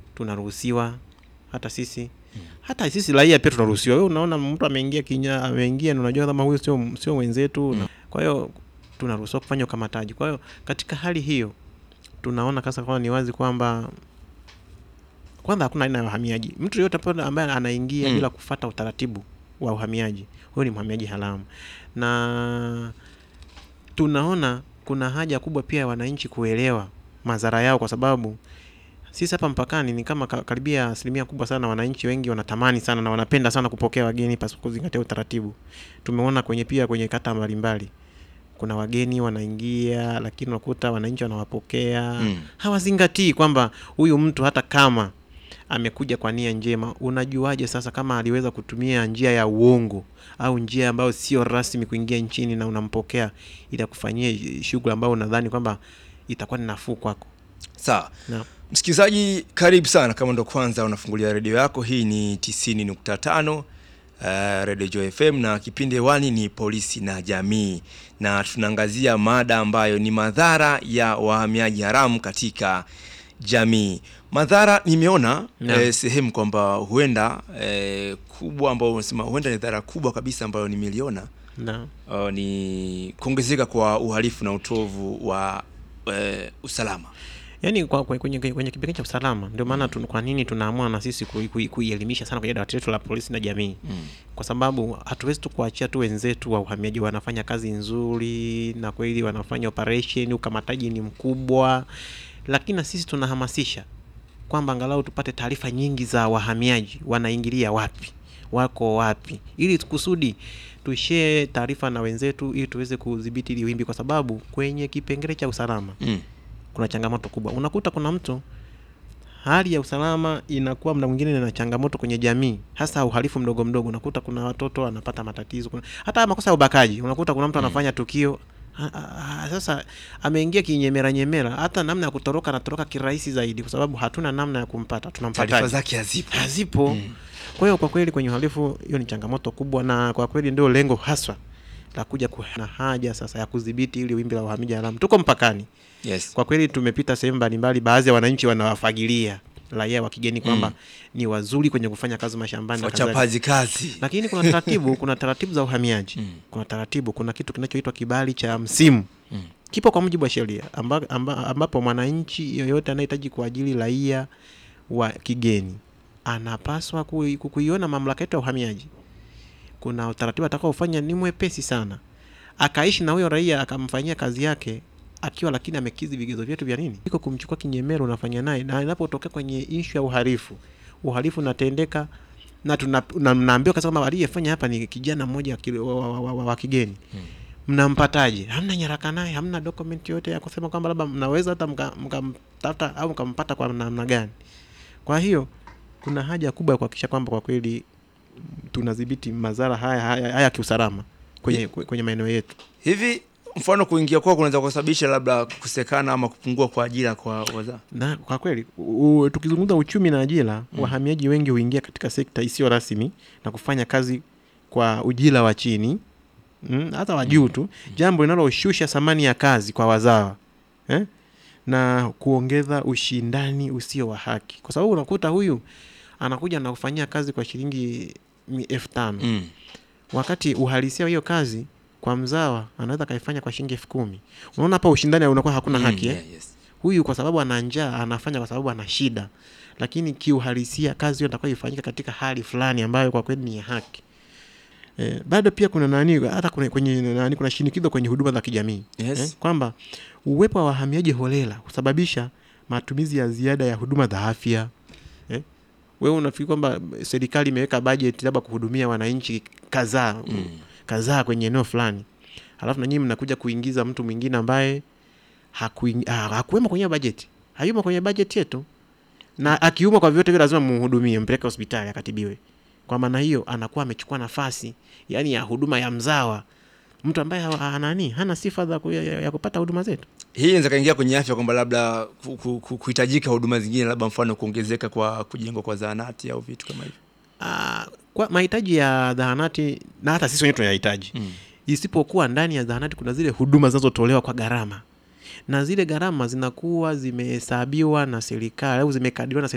tunaruhusiwa hata sisi hata sisi raia pia tunaruhusiwa. Wewe unaona mtu ameingia kinya ameingia, na unajua kama huyu sio sio wenzetu na kwa hiyo tunaruhusiwa kufanya ukamataji. Kwa hiyo katika hali hiyo tunaona kasa kwamba ni wazi kwamba kwanza hakuna aina ya uhamiaji. Mtu yeyote pale ambaye anaingia Mm. bila kufata utaratibu wa uhamiaji, huyo ni mhamiaji haramu, na tunaona kuna haja kubwa pia ya wananchi kuelewa madhara yao, kwa sababu sisi hapa mpakani ni kama ka- karibia asilimia kubwa sana wananchi wengi wanatamani sana na wanapenda sana kupokea wageni pasipo kuzingatia utaratibu. Tumeona kwenye pia kwenye kata mbalimbali kuna wageni wanaingia, lakini unakuta wananchi wanawapokea Mm. hawazingatii kwamba huyu mtu hata kama amekuja kwa nia njema, unajuaje sasa kama aliweza kutumia njia ya uongo au njia ambayo sio rasmi kuingia nchini na unampokea ili akufanyie shughuli ambayo unadhani kwamba itakuwa ni nafuu kwako. Sawa. Naam. Msikilizaji, karibu sana. Kama ndo kwanza unafungulia redio yako, hii ni 90.5 uh, Radio Joy FM na kipindi hewani ni polisi na jamii, na tunaangazia mada ambayo ni madhara ya wahamiaji haramu katika jamii. Madhara nimeona Naam. eh, sehemu kwamba huenda eh, kubwa ambao unasema huenda ni dhara kubwa kabisa ambayo nimeliona Na uh, ni kuongezeka kwa uhalifu na utovu wa eh, usalama. yaani kwa, kwa, kwenye, kwenye kipengele cha usalama ndio maana tu, kwa nini tunaamua na sisi kui- kui- kuielimisha sana kwenye dawati letu la polisi na jamii Mm. kwa sababu hatuwezi tu kuachia tu wenzetu wa uhamiaji wanafanya kazi nzuri na kweli wanafanya operation, ukamataji ni mkubwa, lakini na sisi tunahamasisha kwamba angalau tupate taarifa nyingi za wahamiaji wanaingilia wapi, wako wapi, ili kusudi tushare taarifa na wenzetu ili tuweze kudhibiti hili wimbi, kwa sababu kwenye kipengele cha usalama Mm. kuna changamoto kubwa. Unakuta kuna mtu hali ya usalama inakuwa mda mwingine na changamoto kwenye jamii, hasa uhalifu mdogo mdogo. Unakuta kuna watoto wanapata matatizo, kuna, hata makosa ya ubakaji. Unakuta kuna mtu anafanya tukio ha, ha, ha, sasa ameingia kinyemera nyemera, hata namna ya kutoroka anatoroka kirahisi zaidi, kwa sababu hatuna namna ya kumpata. Taarifa Tunampataje? zake hazipo. Hazipo. Mm. Kwa hiyo kwa kweli kwenye uhalifu hiyo ni changamoto kubwa, na kwa kweli ndio lengo haswa la kuja ku- na haja sasa ya kudhibiti ili wimbi la uhamiaji haramu. Tuko mpakani Yes. kwa kweli tumepita sehemu mbalimbali, baadhi ya wananchi wanawafagilia raia wa kigeni kwamba Mm. ni wazuri kwenye kufanya kazi mashambani na kadhalika. Wachapazi kazi. Lakini kuna taratibu, kuna taratibu za uhamiaji Mm. kuna taratibu, kuna kitu kinachoitwa kibali cha msimu Mm. kipo kwa mujibu wa sheria amba, amba, ambapo mwananchi yoyote anayehitaji kuajili raia wa kigeni anapaswa kui- ku- kuiona mamlaka yetu ya uhamiaji. Kuna utaratibu atakaofanya ni mwepesi sana, akaishi na huyo raia akamfanyia kazi yake akiwa lakini amekidhi vigezo vyetu vya nini, iko kumchukua kinyemero, unafanya naye, na inapotokea kwenye ishu ya uhalifu, uhalifu unatendeka na tuna- na mnaambiwa kasa kwamba aliyefanya hapa ni kijana mmoja wa ki- wa, wa, wa, wa, wa kigeni mnampataje? Hamna nyaraka naye, hamna document yote ya kusema kwamba labda mnaweza hata mka- mkamtafuta au mkampata kwa namna gani. Kwa hiyo kuna haja kubwa ya kuhakikisha kwamba kwa kweli mm, tunadhibiti madhara haya haya, haya kiusalama kwenye, kwenye maeneo yetu. Hivi mfano kuingia kwao kunaweza kusababisha labda kukosekana ama kupungua kwa ajira kwa waza. na kwa kweli u, u, tukizungumza uchumi na ajira wahamiaji wengi huingia katika sekta isiyo rasmi na kufanya kazi kwa ujira wa chini mm, hata wa juu tu, jambo linaloshusha thamani ya kazi kwa wazawa eh? na kuongeza ushindani usio wa haki, kwa sababu unakuta huyu anakuja na kufanyia kazi kwa shilingi mi- elfu tano Mm. wakati uhalisia wa hiyo kazi kwa mzawa anaweza akaifanya kwa shilingi elfu kumi Unaona hapa ushindani unakuwa hakuna Mm, haki eh? yeah, yes. huyu kwa sababu ana njaa anafanya kwa sababu ana shida, lakini kiuhalisia kazi hiyo itakuwa ifanyike katika hali fulani ambayo kwa kweli ni ya haki. E, bado pia kuna nani hata kuna, kwenye nani kuna shinikizo kwenye huduma za kijamii Yes. eh, kwamba uwepo wa wahamiaji holela husababisha matumizi ya ziada ya huduma za afya eh. Wewe unafikiri kwamba serikali imeweka bajeti labda kuhudumia wananchi kadhaa Mm. kadhaa kwenye eneo fulani, alafu na nyinyi mnakuja kuingiza mtu mwingine ambaye hakuing- ah, hakuwemo kwenye bajeti, hayumo kwenye bajeti yetu, na akiumwa kwa vyote vile lazima muhudumie, mpeleke hospitali akatibiwe. Kwa maana hiyo anakuwa amechukua nafasi yani ya huduma ya mzawa, mtu ambaye ha- ha- nani hana sifa za ku, ya, ya kupata huduma zetu. Hii inaweza kaingia kwenye afya kwamba labda ku- ku- ku- kuhitajika huduma zingine labda mfano kuongezeka kwa kujengwa kwa zahanati au vitu kama hivyo. Ah, kwa mahitaji ya zahanati na hata sisi wenyewe tunayahitaji Mm. isipokuwa ndani ya zahanati kuna zile huduma zinazotolewa kwa gharama na zile gharama zinakuwa zimehesabiwa na serikali au zimekadiriwa na serikali